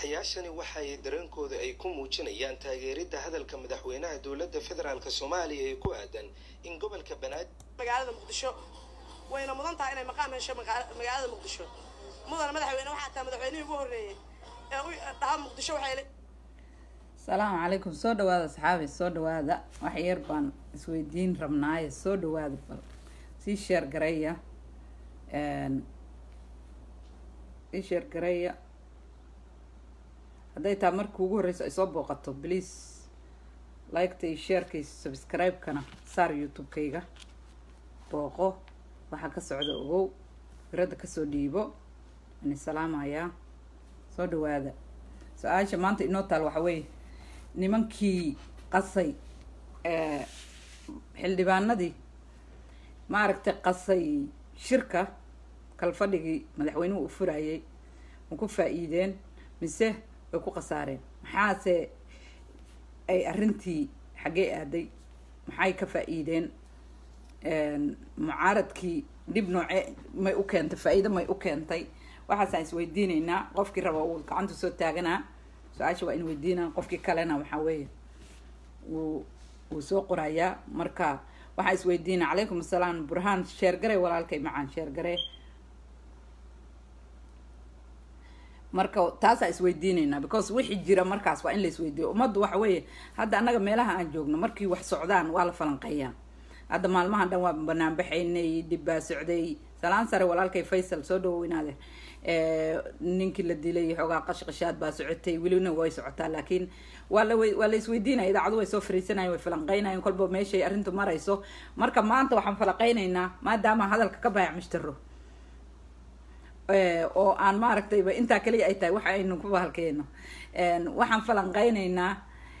dibadbaxayaashani waxay dareenkooda ay ku muujinayaan taageeridda hadalka madaxweynaha dowladda federaalk soomaaliya ee ku aadan in gobolka banaadir magaalada muqdisho wayna mudan tahay inay maqaam hesho magaalada muqdisho mudana madaxweyne waxaa taa madaxweynihii ugu horreeyey ee u dhaha muqdisho waxay asalaamu calaykum soo dhawaada asxaabi soo dhawaada wax yar baan isweydiin rabnaaye soo dhawaada bal sii sheer garaya sii sheer garaya hadday taa markii ugu horreyso ay soo booqato please liketa iyo sheerka iyo subscribe-kana saar youtube-kayga booqo waxaa ka socda ogow firadda kasoo dhiibo ani salaamayaa soo dhawaada su-aasha maanta inoo taal waxa weeye nimankii qasay xildhibaanadii maaragtay qasay shirka kalfadhigii madaxweynuhu u furayay ma ku faa-iideen mise way ku khasaareen maxaase ay arrintii xaggee aaday maxay ka faa-iideen mucaaradkii dhib nooce may u keentay faa-iido may u keentay waxaasaan isweydiineynaa qofkii raba uu gacanta soo taaganaa su-aasha waa in weydiinaa qofkii kalena waxaa weeye wuu wuu soo qorayaa marka waxaan isweydiina calaykum asalaam burhaan sheergare walaalkay macaan sheergare marka taasaan isweydiineynaa because wixii jira markaas waa in la isweydiiyo ummaddu waxa weeye hadda annaga meelaha aan joogno markii wax socdaan waa la falanqeeyaa hadda maalmahan dhan waa banaanbaxaynay dhib baa socday salaan sare walaalkay faysal soo dhaweynaade ninkii la dilay xoogaa qashqashaad baa socotay welina way socotaa laakiin waa la waa la isweydiinaya idaacadu way soo fariisanayen way falanqeynayeen kolba meeshay arrintu marayso marka maanta waxaan falanqeyneynaa maadaama hadalka ka baayac mushtaro oo aan maaragtayba intaa kaliya ay tahay waxa aynu ku bahalkeyno waxaan falanqeyneynaa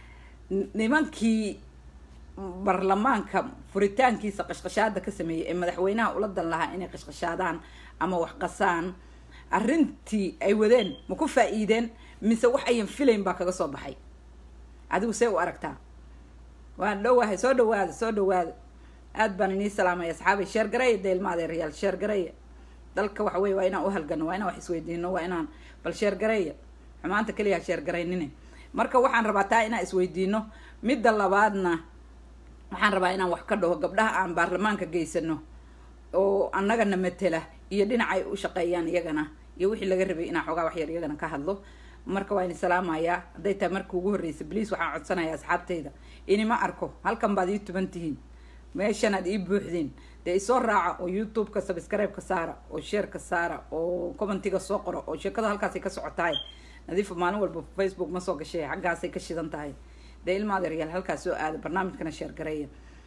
nimankii baarlamaanka furitaankiisa qashqashaada ka sameeyay ee madaxweynaha ula dan lahaa inay qashqashaadaan ama wax qasaan arrintii ay wadeen ma ku faa-iideen mise wax ayan filayn baa kaga soo baxay adigu see u aragtaa waan dhowahay soo dhawaada soo dhawaada aad baan inii salaamaya asxaabay sheergareeya deelmaadeerayaal sheergareeya dalka waxa weye waa inaan uhalgano waa inaan wax isweydiino waa inaan bal sheergareeya xumaanta keliya sheergaraynine marka waxaan rabaa taa inaan isweydiino midda labaadna waxaan rabaa inaan wax ka dhaho gabdhaha aan baarlamaanka geysano oo annagana matela iyo dhinacay u shaqeeyaan iyagana iyo wixii laga rabay inaan xoogaa waxyar iyagana ka hadlo marka waa ini salaamayaa hadday tahay markii ugu horreysay bliis waxaan codsanayaa asxaabtayda inima arko halkan baad ii tuban tihiin meeshanaad ii buuxdeen dee isoo raaca oo youtube-ka subscribe-ka saara oo sheerka saara oo commentiga soo qoro oo sheekada halkaasay ka socotahay nadiifa maalin walba facebook ma soo gashay xaggaasay ka shidan tahay dee ilmaadeeryaal halkaas soo aada barnaamijkana sheergareeya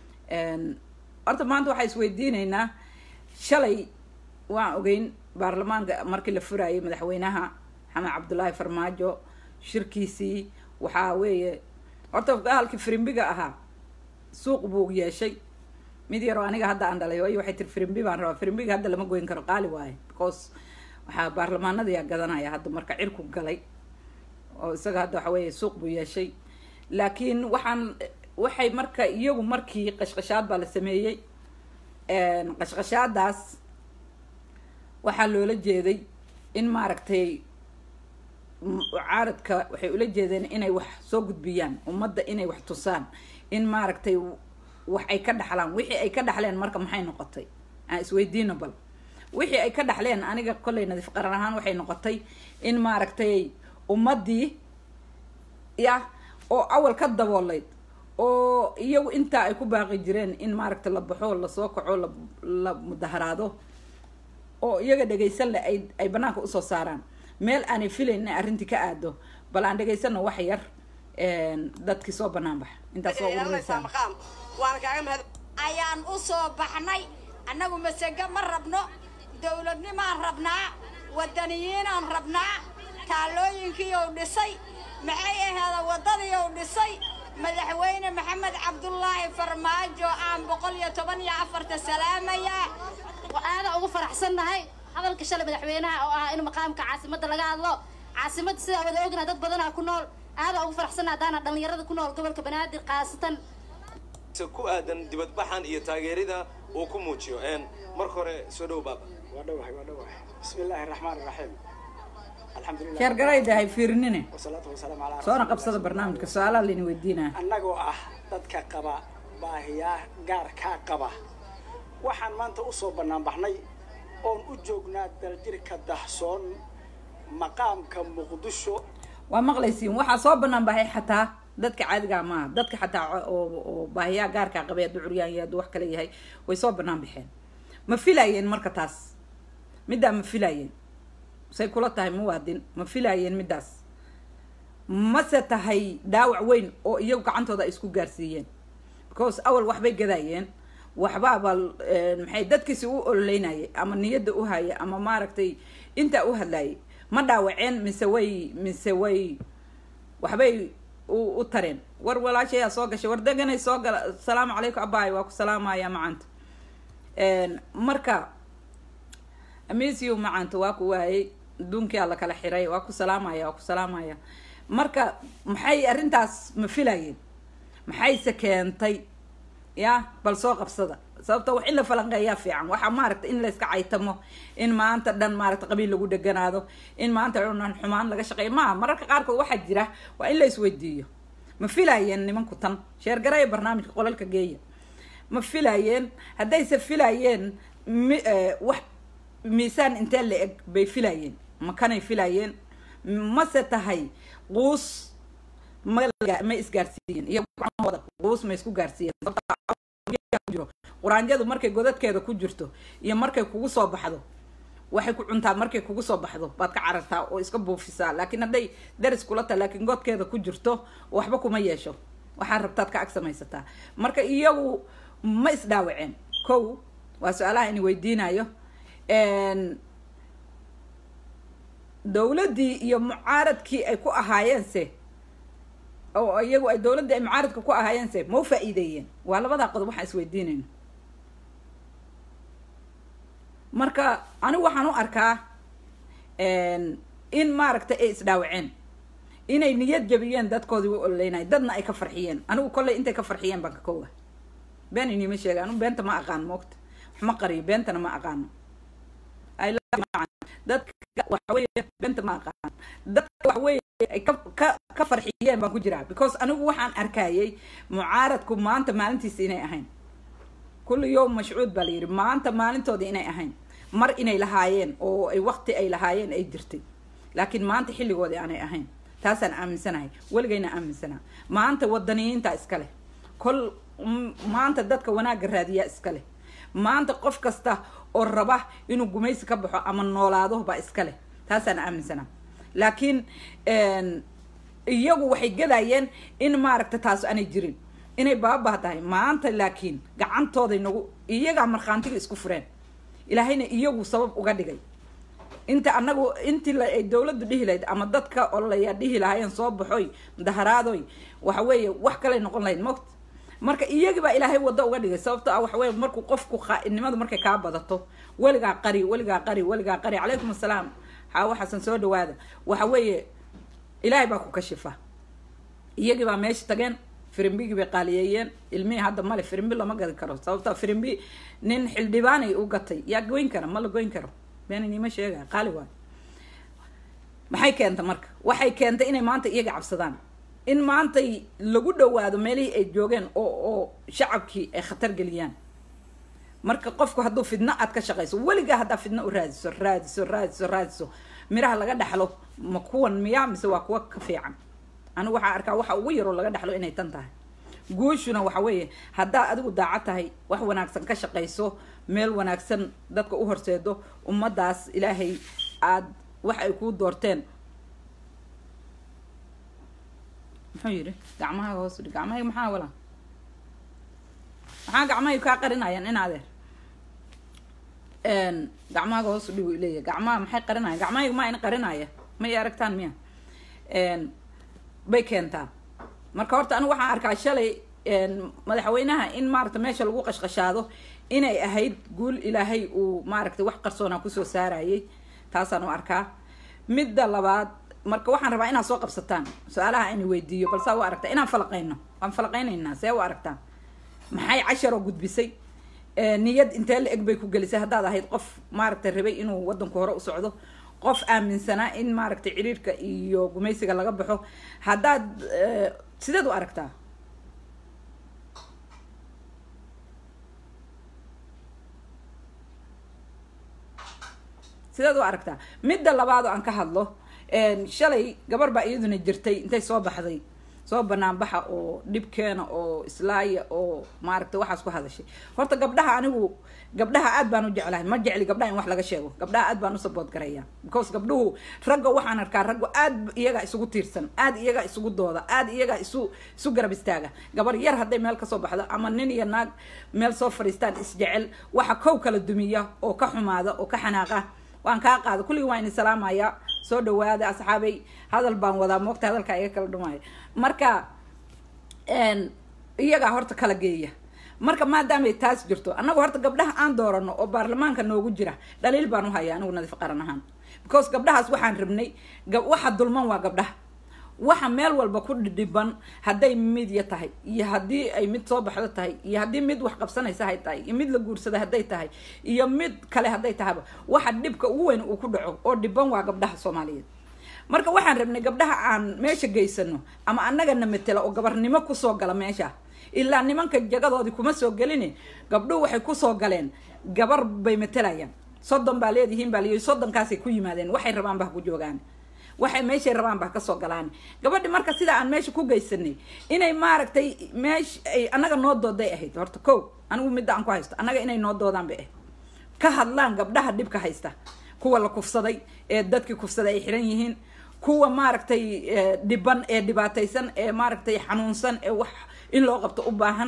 horta maanta waxaa isweydiineynaa shalay waan ogeyn baarlamaanka markii la furayay madaxweynaha maxamed cabdullaahi farmaajo shirkiisii waxaa weeye horta halkii firimbiga ahaa suuq buu yeeshay mid yaroo aniga hadda aan dhalay waayo waxay tiri firimbi baan rabaa firimbiga hadda lama goyn karo qaali waaye because waxaa baarlamaanadayaa gadanaya hadda marka cirku galay oo isaga hadda waxa weeye suuq buu yeeshay laakiin waxaan waxay marka iyagu markii qashqashaad baa la sameeyey qashqashaadaas waxaa loola jeeday in maaragtay mucaaradka waxay ula jeedeen inay wax soo gudbiyaan ummadda inay wax tusaan in maaragtay wax ay ka dhaxlaan wixii ay ka dhaxleen marka maxay noqotay aan isweydiino bal wixii ay ka dhaxleen aniga kollay nadiif qaran ahaan waxay noqotay in maaragtay ummaddii ya oo awal ka daboolayd oo iyagu intaa ay ku baaqi jireen in maaragta la baxo lasoo kaco la la mudaharaado oo iyaga dhegaysan le ay ay banaanka usoo saaraan meel aanay filayn inay arrintii ka aado bal aan dhegaysano wax yar dadkii soo banaan baxa intaas waa urureysaan waana kaaga mahad ayaan u soo baxnay annagu masego ma rabno dowladnimaan rabnaa wadaniyiinaan rabnaa taalooyinkiiou dhisay maxay aheeda waddadiiou dhisay madaxweyne maxamed cabdulaahi farmaajo aan boqol iyo toban iyo afarta salaamayaa aada ugu faraxsannahay hadalka shalay madaxweynaha oo ah in maqaamka caasimadda laga hadlo caasimadda sidaa wada ognaha dad badanaa ku nool aada ugu faraxsannaha haddaana dhallinyarada ku nool gobolka banaadir khaasatan ku aadan dibadbaxan iyo taageerida uu ku muujiyo marka hore soo dhow baaba waa dhawahay waa dhawahay bismi illaahi raxmaan raxiim الحمد لله sheergaraydahay fiirinine والصلاة والسلام على رسول soona الله qabsada barnaamijka su-aalaha layna weydiinaya annagoo ah dadka qaba baahiyaa gaarkaa qaba waxaan maanta u soo banaanbaxnay oon u joognaa daljirka dahsoon maqaamka muqdisho waa maqlaysiin waxaa soo banaan baxay xataa dadka caadigaa maaha dadka xataa oo oo baahiyaa gaarkaa qabay hadduu curyaan yahay hadduu wax kale yahay way soo banaan baxeen ma filaayeen marka taas middaa ma filaayeen say kula tahay muwaadin ma filaayeen middaas mase tahay dhaawac weyn oo iyagu gacantooda ay isku gaarsiiyeen because awal waxbay gadaayeen waxbaaba maxay dadkiisi u ololeynayay ama niyadda u haya ama maaragtay intaa u hadlayay ma dhaawaceen mise way mise way waxbay u u tareen war walaashayaa soo gashay war deganay soo gala asalaamu calaykum abaay waa ku salaamaya macanta marka amesiyo macanta waa ku waayey adduunkia la kala xiray waa ku salaamaya waa ku salaamaya marka maxay arrintaas ma filayeen maxayse keentay ya bal soo qabsada sababta wax in la falanqeeyaa fiican waxaa maaragta in layska caytamo in maanta dhan maaragta qabiil lagu dheganaado in maanta dhan xumaan laga shaqeeyo maaha mararka qaarkood waxaa jira waa in la isweydiiyo ma filaayeen nimanku tan sheergaraya barnaamijka qolalka geeya ma filaayeen haddayse filaayeen mi wax miisaan intee la eg bay filaayeen ma kanay filaayeen mase tahay quus ma ma isgaarsiiyeen iyo gacmahooda quus ma isku gaarsiiyeen jiro quraanjadu markay godadkeeda ku jirto iyo markay kugu soo baxdo waxay ku cuntaa markay kugu soo baxdo baad ka carartaa oo iska buufisaa laakiin hadday daris kula tahay laakiin godkeeda ku jirto waxba kuma yeesho waxaa rabtaad ka ag samaysataa marka iyagu ma isdhaawaceen kow waa su-aalaha ini weydiinayo dowladdii iyo mucaaradkii ay ku ahaayeense oo iyagu ay dowladdii ay mucaaradka ku ahaayeense ma u faa-iideeyeen waa labadaa qodob waxaan isweydiinayno marka anigu waxaan u arkaa in maaragtay ay isdhaawaceen inay niyad jabiyeen dadkoodii u ololeynaya dadna ay ka farxiyeen anigu kolley intay ka farxiyeen baan ka kooga been inima sheega anigu beenta ma aqaano moogta wax ma qariyo beentana ma aqaano dadka waxaweye beenta ma aqaan dadka waxaweye ay ka ka ka farxiyeen baan ku jiraa because anigu waxaan arkayay mucaaradku maanta maalintiisa inay ahayn kulli yowm mashcuud baa la yidhi maanta maalintoodii inay ahayn mar inay lahaayeen oo ay waqti ay lahaayeen ay jirtay laakiin maanta xilligoodii aanay ahayn taasaan aaminsanahay weligayna aaminsanaa maanta wadaniyiinta iska leh kol maanta dadka wanaagga raadiyaa iska leh maanta qof kasta oo raba inuu gumaysi ka baxo ama noolaado baa iska leh taasaan aaminsanaa laakiin iyagu waxay gadayeen in maaragta taas aanay jirin inay baabah tahay maanta laakiin gacantooday nagu iyagaa markhaantiga isku fureen ilaahayna iyagu sabab uga dhigay inta anagu intii ay dowladdu dhihi lahayd ama dadka ololayaa dhihi lahaayeen soo baxoy mudaharaadoy waxa weeye wax kaley noqon lahayd mogta marka iyagii baa ilaahay waddo uga dhigay sababto ah waxa weye markuu qofku khaa-innimadu markay kaa badato weligaa qari weligaa qari weligaa qari calaykum assalaam xaawo xasan soo dhawaada waxa weeye ilaahay baa ku kashifa iyagii baa meesha tageen firimbigii bay qaaliyeeyeen ilmihii hadda male firimbi lama gadi karo sababta firimbi nin xildhibaanay u gatay yaa goyn kara ma la goyn karo beeninima sheega qaali waay maxay keenta marka waxay keentay inay maanta iyaga cabsadaan in maantay lagu dhawaado meelihii ay joogeen oo oo shacabkii ay khatar geliyaan marka qofku hadduu fidno aad ka shaqayso weligaa haddaa fidno u raadiso raadiso raadiso raadiso miraha laga dhaxlo ma kuwan miyaa mise waa kuwa ka fiican anigu waxaa arkaa waxa ugu yaroo laga dhaxlo inay tan tahay guushuna waxa weeye haddaad adigu daacad tahay wax wanaagsan ka shaqayso meel wanaagsan dadka u horseedo ummaddaas ilaahay aad wax ay kuu doorteen muxuu yidhi gacmahaaga hoos udhig gacmahayga maxaa walaa maxaa gacmahayga kaa qarinayaan in adeer gacmahaaga hoos udhig u leeyahay gacmaha maxay qarinayaan gacmahayga maa in qarinaya ma i aragtaan miya bay keentaa marka horta anigu waxaan arkaa shalay madaxweynaha in maaragta meesha lagu qashqashaado inay ahayd guul ilaahay uu maaragtay wax qarsoonaa kusoo saarayay taasaan u arkaa midda labaad marka waxaan rabaa inaad soo qabsataan su-aalaha ina weydiiyo balsaa u aragtaa inaan falaqayno waan falaqaynaynaa see u aragtaa maxay casharoo gudbisay niyad intee la eg bay ku gelisay haddaad ahayd qof maaragtay rabay inuu wadanku hore u socdo qof aaminsanaa in maaragtay ciriirka iyo gumaysiga laga baxo haddaad eh, sideed u aragtaa sideed u aragtaa midda labaad oo aan ka hadlo een, shalay gabar baa iyaduna jirtay intay soo baxday soo banaanbaxa oo dhibkeena oo islaaya oo maaragtay waxaas ku hadashay horta gabdhaha anigu gabdhaha aad baan u jeclahay ma jecli gabdhaha in wax laga sheego gabdhaha aad baan u sabood garaya because gabdhuhu ragga waxaan arkaa raggu aad iyaga isugu tiirsan aad iyaga isugu dooda aad iyaga isu isu garab istaaga gabar yar hadday meel kasoo baxdo ama nin iyo naag meel soo fadhiistaan isjecel waxa kow kala dumiya oo ka xumaada oo ka xanaaqa waan kaa qaada kulligii waan idin salaamaya soo dhawaada asxaabay hadal baan wadaa moogta hadalka iga kala dhumaya marka een, iyagaa horta kala geeya marka maadaamay taas jirto annagu horta gabdhaha aan doorano oo baarlamaanka noogu jira dhaliil baan u haya anigu nadiif qaran ahaan because gabdhahaas waxaan rabnay gab- waxa dulman waa gabdhaha waxa meel walba ku dhidhiban hadday midya tahay iyo haddii ay mid soo baxdo tahay iyo haddii mid wax qabsanaysa hay tahay iyo mid la guursada hadday tahay iyo mid kale hadday tahayba waxa dhibka ugu weyn uu ku dhaco oo dhiban waa gabdhaha soomaaliyeed marka waxaan rabnay gabdhaha aan meesha geysano ama annagana matela oo gabarnimo kusoo gala meesha ilaa nimanka jagadoodii kuma soo gelin gabdhuhu waxay kusoo galeen gabar bay matelayaan soddon baa leedihiin baa liyi soddonkaasay ku yimaadeen waxay rabaan ba ha ku joogaan waxay meeshay rabaan ba ha kasoo galaan gabadhi marka sida aan meesha ku geysanay inay maaragtay meesh ay annaga noo dooday ahayd horta ko anigu midda aan ku haysto annaga inay noo doodaan bay ahayd ka hadlaan gabdhaha dhibka haysta kuwa la kufsaday ee dadkii kufsaday ay xiran yihiin kuwa maaragtay eh, dhiban ee dhibaataysan ee maaragtay xanuunsan ee wax in loo qabto u baahan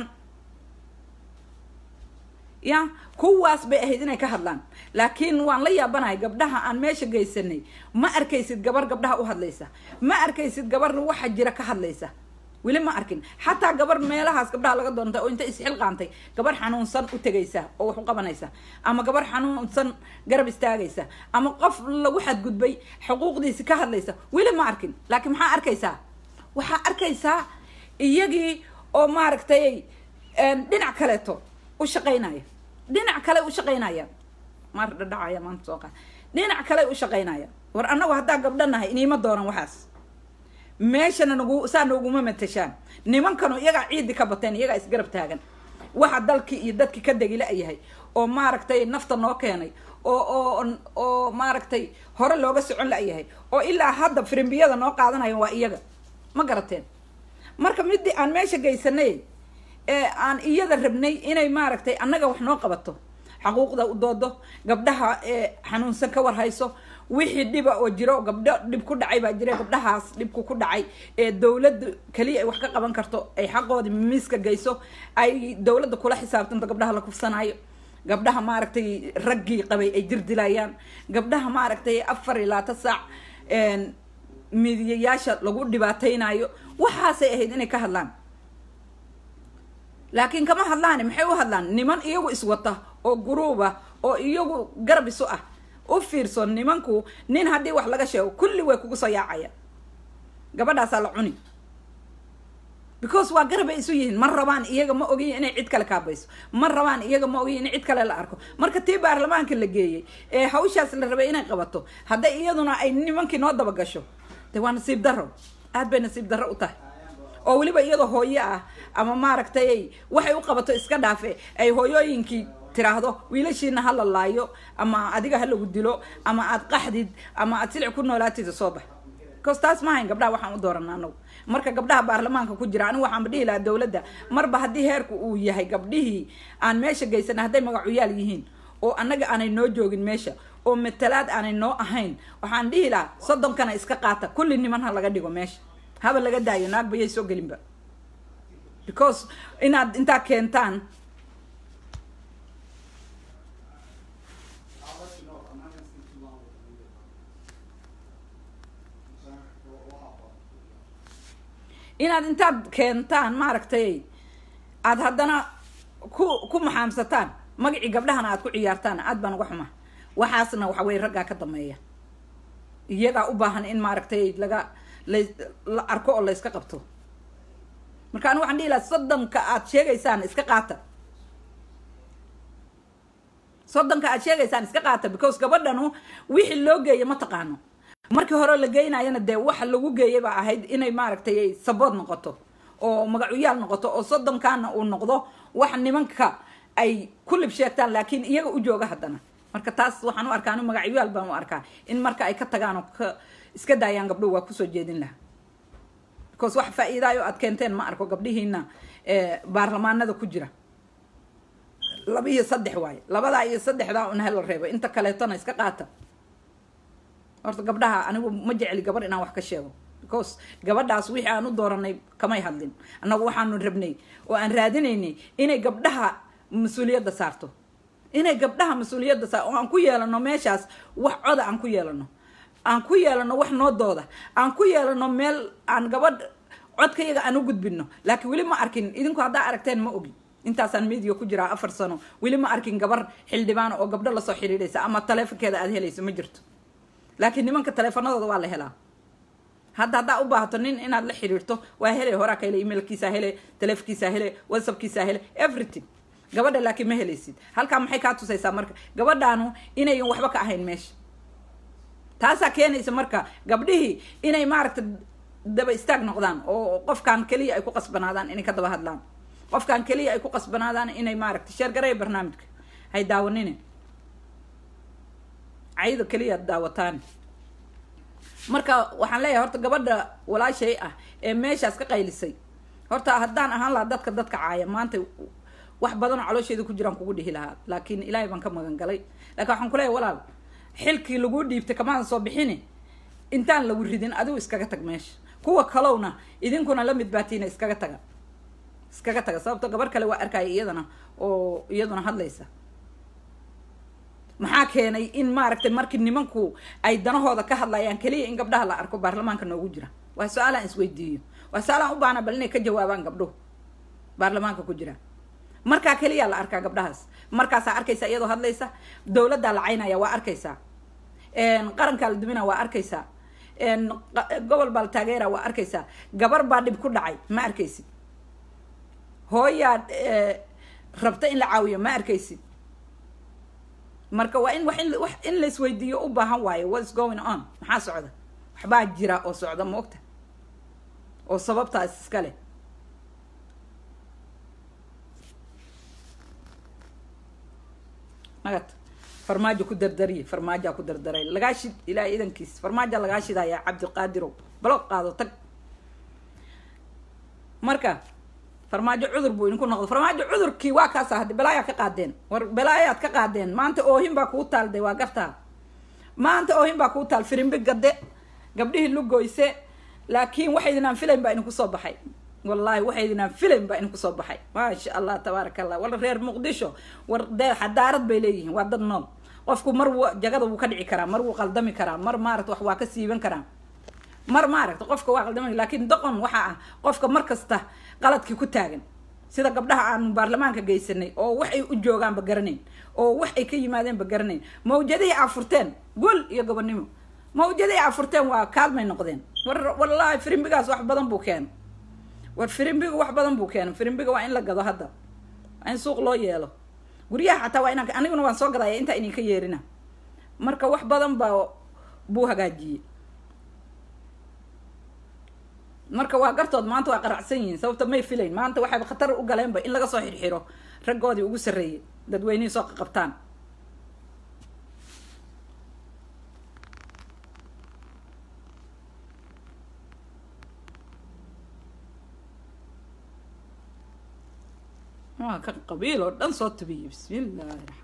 ya kuwaas bay ahayd inay ka hadlaan laakiin waan la yaabanahay gabdhaha aan meesha geysanay ma arkaysid gabar gabdhaha u hadlaysa ma arkaysid gabar waxa jira ka hadlaysa weli ma arkin xataa gabar meelahaas gabdhaha laga doontay oo inta isxilqaantay gabar xanuunsan u tegaysa oo wax u qabanaysa ama gabar xanuunsan garab istaagaysa ama qof lagu xadgudbay xuquuqdiisi ka hadlaysa weli ma arkin laakiin maxaa arkaysaa waxaa arkaysaa iyagii oo maaragtay een, dhinac kaleeto u shaqaynaya dhinac kale u shaqaynaya maar dhadhacaya maanta soo qaad dhinac kale u shaqaynaya war annagu haddaa gabdho nahay iniima doonan waxaas meeshana nagu saa nooguma matashaan nimankanu iyagaa ciidi ka bateen iyagaa isgarab taagan waxa dalkii iyo dadkii ka degila yahay oo maaragtay nafta noo keenay oo oo oo maaragtay hore looga socon la-yahay oo ilaa hadda firimbiyada noo qaadanayo waa iyaga ma garateen marka midii aan meesha geysanay ee aan iyada rabnay inay maaragtay annaga wax noo qabato xaquuqda u doodo gabdhaha ee xanuunsan ka warhayso wixii dhiba oo jiro gabdho dhib ku dhacay baa jira gabdhahaas dhibku ku dhacay ee dowladda keliya ay wax ka qaban karto ay xaqoodii miiska geyso ay dowladda kula xisaabtanto gabdhaha la kufsanayo gabdhaha maaragtay raggii qabay ay jir dilayaan gabdhaha maaragtay afar iyo labaatan saac een, midiyayaasha lagu dhibaateynayo waxaasay ahayd inay ka hadlaan laakiin kama hadlaan maxay u hadlaan niman iyagu iswata oo guruuba oo iyagu garab isu ah u fiirso nimanku nin haddii wax laga sheego kulli way kugu soo yaacaya gabadhaasaa la cuni because waa garabay isu yihiin ma rabaan iyaga ma ogiyin inay cid kale kaabayso ma rabaan iyaga ma ogiyin in cid kale la arko marka tii baarlamaanka la geeyey ee hawshaas la rabay inay qabato hadday iyaduna ay nimankii noo daba gasho de waa nasiib darro aad bay nasiib darro u tahay oo weliba iyadoo hooyo ah ama maaragtay waxay u qabato iska dhaafe ay hooyooyinkii tiraahdo wiilashiina ha la laayo ama adiga ha lagu dilo ama aad qaxdid ama aad silic ku noolaatida soo bax bcause taas ma hayn gabdhaha waxaan u doorana anagu marka gabdhaha baarlamaanka ku jira anigu waxaanba dhihi lahaa dowladda marba haddii heerku uu yahay gabdhihii aan meesha geysana hadday magacuyaal yihiin oo annaga aanay noo joogin meesha oo matalaad aanay noo ahayn waxaan dhihi lahaa soddonkana iska qaata kulli niman ha laga dhigo meesha haba laga daayo naagba yay soo gelinba because inaad intaa keentaan inaad intaad keentaan maaragtay aad haddana ku ku maxaamsataan magacii gabdhahana aad ku ciyaartaan aad baan uga xuma waxaasna waxa weye raggaa ka dameeya iyagaa u baahan in maaragtay laga la la arko oo la iska qabto marka anigu waxaan dhihi lahaa soddonka aad sheegaysaan iska qaata soddonka aad sheegaysaan iska qaata because gabadhanu wixii loo geeya ma taqaano markii hore la geynayana dee waxa lagu geeyay baa ahayd inay maaragtay ay sabood noqoto oo magacuyaal noqoto oo soddonkaana uu noqdo wax nimanka ay kulib sheegtaan laakiin iyaga u jooga haddana marka taas waxaan u arkaa anu magacyaal baan u arkaa in marka ay ka tagaan oo ka iska daayaan gabdho waa kusoo jeedin laha because wax faa-iidaayo aad keenteen ma arko gabdhihiina baarlamaanada ku jira laba iyo saddex waaye labadaa iyo saddexdaa un hela reebo inta kaleetona iska qaata horta gabdhaha anigu ma jecli gabar inaan wax ka sheego because gabadhaas wixii aan u dooranay kamay hadlin annagu waxaanu rabnay oo aan raadinaynay inay gabdhaha mas-uuliyadda saarto inay gabdhaha mas-uuliyadda saar oo aan ku yeelano meeshaas wax coda aan ku yeelano aan ku yeelano wax noo dooda aan ku yeelano meel aan gabadh codkayaga aan u gudbino laakiin weli ma arkin idinku haddaa aragteen ma ogi intaasaan media ku jiraa afar sano weli ma arkin gabar xildhibaan oo gabdho lasoo xidhiidhaysa ama taleefonkeeda aad helayso ma jirto laakiin nimanka taleefanadooda waa la helaa hadda haddaa u baahato nin inaad la xiriirto waa hele horaa ka hele emailkiisa hele taleefonkiisa hele whatsappkiisa hele everything gabadha laakiin ma helaysid halkaa maxay kaa tusaysaa marka gabadhaanu inayan waxba ka ahayn meesha taasaa keenaysa marka gabdhihii inay maaragta daba istaag noqdaan oo qofkan keliya ay ku qasbanaadaan inay ka daba hadlaan qofkan keliya ay ku qasbanaadaan inay maaragta sheergaraya barnaamijka hay daawanine cayda keliya daawataan marka waxaan leeyahay horta gabadha walaashay ah ee meeshaas ka qaylisay horta haddaan ahaan lahaa dadka dadka caaya maanta wax badanoo caloosheeda ku jiraan kugu dhihi lahaa laakiin ilaahay baan ka magan galay lakin waxaan kuleeyahay walaal xilkii laguu dhiibtay kamaadan soo bixini intaan lagu ridin adigu iskaga tag meesha kuwa kalowna idinkuna la mid baatiina iskaga taga iskaga taga sababto gabar kale waa arkaya iyadana oo iyaduna hadlaysa maxaa keenay in maaragtay markii nimanku ay danahooda ka hadlayaan keliya in gabdhaha la arko baarlamaanka noogu jira waa su-aalaan isweydiiyo waa su-aalaan u baana bal inay ka jawaabaan gabdhuhu baarlamaanka ku jira markaa keliyaa la arkaa gabdhahaas markaasaa arkaysa iyadoo hadlaysa dowladdaa la caynaya waa arkaysaa qarankaa la dumina waa arkaysaa gobol baa la taageera waa arkaysaa gabar baa dhib ku dhacay ma arkaysid hooyaa rabta in la caawiyo ma arkaysid marka waa in wax in wax in laisweydiiyo u baahan waayo what's going on maxaa socda waxbaa jira oo socda ma ogta oo sababtaas iska leh magad farmaajo ku dardariye farmaajaa ku dardaray lagaa shid ilaahay idankiis farmaaja lagaa shidayaa cabdiqaadirow baloq qaado tag marka farmaajo cudur buu idinku noqdo farmaajo cudurkii waa kaasa haddi balaayaa ka qaadeen war balaayaad ka qaadeen maanta oohin baa kuu taal de waa gartaa maanta oohin baa kuu taal firimbi gade gabdhihii lugoyse laakiin waxaydinaan filayn baa idinku soo baxay wallahi waxaydinaan filayn baa idinku soo baxay maasha allah tabaaraka allah war reer muqdisho war dee xadaarad bay leeyihiin waa dad nool qofku mar w jagada wuu ka dhici karaa mar wuu qaldami karaa mar maarata wax waa ka siiban karaa mar maaragta qofka waa qaldamay laakiin doqon waxaa ah qofka mar kasta qaladkii ku taagan sida gabdhaha aanu baarlamaanka geysanay oo wax ay u joogaanba garanayn oo wax ay ka yimaadeenba garanayn mawjadihii aa furteen gol iyo gobonimo mawjadihii aa furteen waa kaalmay noqdeen war wallaahi firimbigaas wax badan buu keena war firimbiga wax badan buu keena firimbiga waa in la gado hadda waa in suuq loo yeelo guryaha xataa waa inaan aniguna waan soo gadaya intaa idinka yeerina marka wax badan baa buu hagaajiyey marka waa gartood maanta waa qaracsan yihiin sababta may filayn maanta waxayba khatar u galeenba in laga soo xirxiro raggoodii ugu sarreeyay dadweynihii soo qaqabtaan waa kan qabiil oo dhan soo tabiyey bismillaahi raxmaan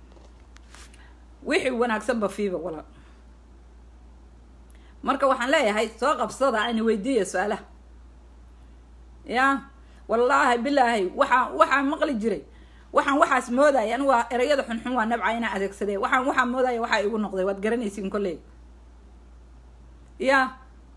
wixii wanaagsanba fiiba walaal marka waxaan leeyahay soo qabsada ayna weydiiya su-aalaha ya wallaahi bilaahi waxaa waxaan maqli jiray waxaan waxaas moodaya anigu waa erayada xunxun waa nabca inaa adeegsadee waxaan waxaa moodaya waxaa igu noqday waad garanaysiin kolley ya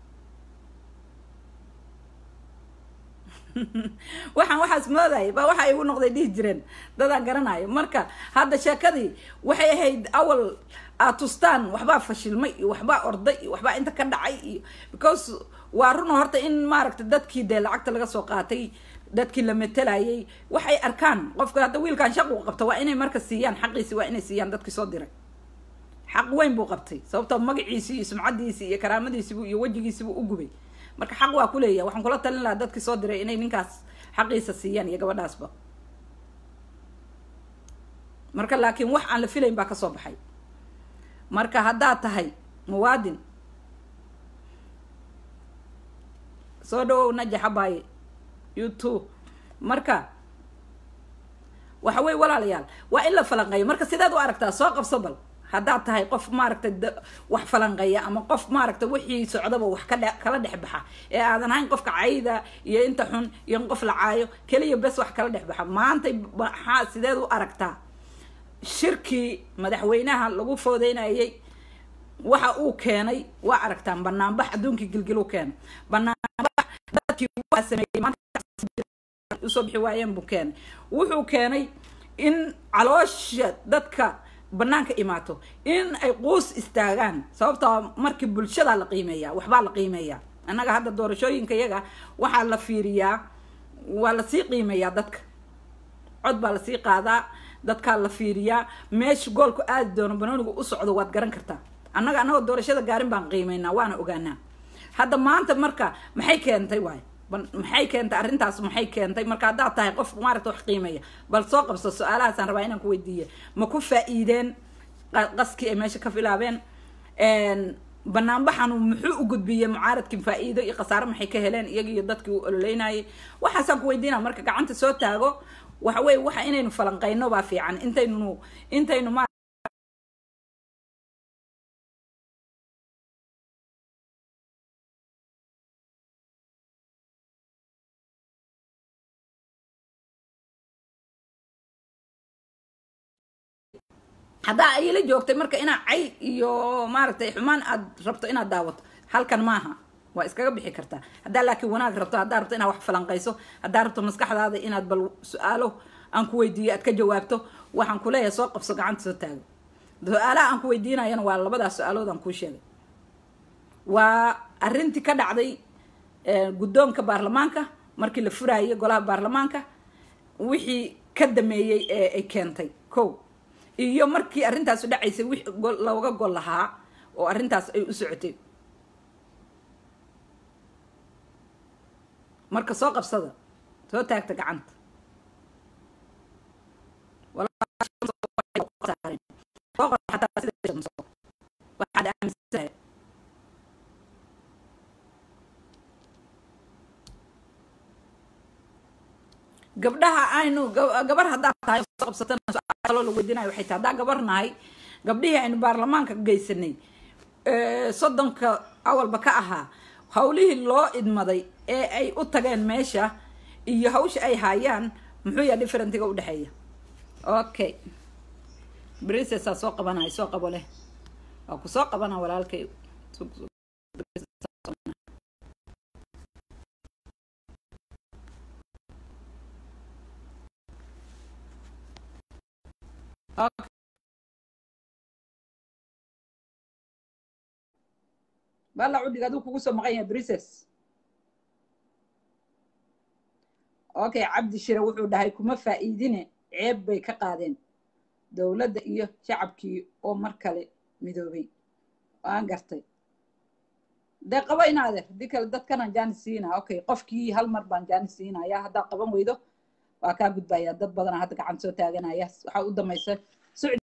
waxaan waxaas moodaya ba waxaa igu noqday dhihi jireen dadaan garanayo marka hadda sheekadii waxay ahayd awal aad tustaan waxbaa fashilmay iyo waxbaa orday iyo waxbaa inta ka dhacay iyo because waa runo horta in maaragta dadkii dee lacagta laga soo qaatay dadkii la matelayay waxay arkaan qofka hadda wiilkan shaq uu qabto waa inay marka siiyaan xaqiisi waa inay siiyaan dadkii soo diray xaq weyn buu qabtay sababtoo magaciisii iyo sumcadiisii iyo karaamadiisiibuu iyo wejigiisibuu u gubay marka xaq waa ku leeyahay waxaan kula talin lahaa dadkii soo diray inay ninkaas xaqiisa siiyaan iyo gabadhaasba marka laakiin wax aan la filayn baa kasoo baxay marka haddaad tahay muwaadin soo dhawow najax abaaye youtube marka waxa weye walaalayaal waa in la falanqeeyo marka sidaad u aragtaa soo qabso bal haddaad tahay qof maaragtay wax falanqeeya ama qof maaragtay wixii socdaba wax ka dhe kala dhex baxa ee aadan hayn qofka cayda iyo inta xun iyo in qof la caayo keliya bes wax kala dhex baxa maantay maxaa sideed u aragtaa shirkii madaxweynaha lagu foodeynayay waxa uu keenay waa aragtaan banaanbax adduunkii gilgil u keenay banaanbax dadkii waa sameeyey maanta usoo bixi waayeen buu keenay wuxuu keenay in caloosha dadka banaanka imaato in ay quus istaagaan sababtoo markii bulshadaa la qiimeeya waxbaa la qiimeeyaa annaga hadda doorashooyinka iyaga waxaa la fiiriyaa waa lasii qiimeeyaa dadka cod baa lasii qaadaa dadkaa la fiiriyaa meesha goolku aadi doono banoonigu u socdo waad garan kartaa annaga annagoo doorashada gaarin baan qiimeynaa waana ogaanaa hadda maanta marka maxay keentay waay maxay keentay arrintaas maxay keentay marka haddaad tahay qof maaragta wax qiimeeya bal soo qabso su-aalahaasaan rabaa inaan ku weydiiye ma ku faa-iideen qaskii ay meesha ka filaabeen banaanbaxanu muxuu u gudbiyey mucaaradkii faa-iido iyo khasaare maxay ka heleen iyaga iyo dadkii u ololeynayay waxaasaan ku weydiina marka gacanta soo taago waxa weye waxa inaynu falanqeyno baa fiican intaynu intaynu ma haddaa ayla joogtay marka inaad cay iyo maaragtay xumaan aad rabto inaad daawato halkan maaha waa iskaga bixi kartaa haddaa laakiin wanaag rabto haddaa rabto inaad wax falanqayso haddaa rabto maskaxdaada inaad bal su-aalo aan ku weydiiyo aad ka jawaabto waxaan kuleeyahay soo qabso gacanta soo taago su-aalaha aan ku weydiinayana waa labadaas su-aalood aan kuu sheegay waa arrintii ka dhacday guddoonka baarlamaanka markii la furaayay golaha baarlamaanka wixii ka dameeyey ee ay keentay ko iyo markii arrintaasu dhacaysay wix looga gol lahaa oo arrintaas ay u socotay marka soo qabsada soo taagta gacanta waxaad aaminsantahay gabdhaha aynu gabar haddaad tahay soo qabsatana su-aaloo la weydiinayo waxay tahay haddaa gabar nahay gabdhihii aynu baarlamaanka geysanay soddonka awalba ka ahaa hawlihii loo idmaday ee ay u tageen meesha iyo hawsha ay haayaan muxuu yaha differentiga udhexeeya okay bricesaa soo qabanaya soo qabo leh waa ku soo qabana walaalkay bala cudhiga aduu kugu soo maqan yahay brices okay cabdi shire wuxuu dhahay kuma faa-iidine ceeb bay ka qaadeen dowladda iyo shacabkii oo mar kale midoobay waan gartay dee qabo inaadeer haddii kale dadkanaan jaani siinaa okay qofkii hal mar baan jaani siinaya haddaa qaban weydo waa kaa gudbaya dad badana hadda gacan soo taaganaya waxaa u damaysa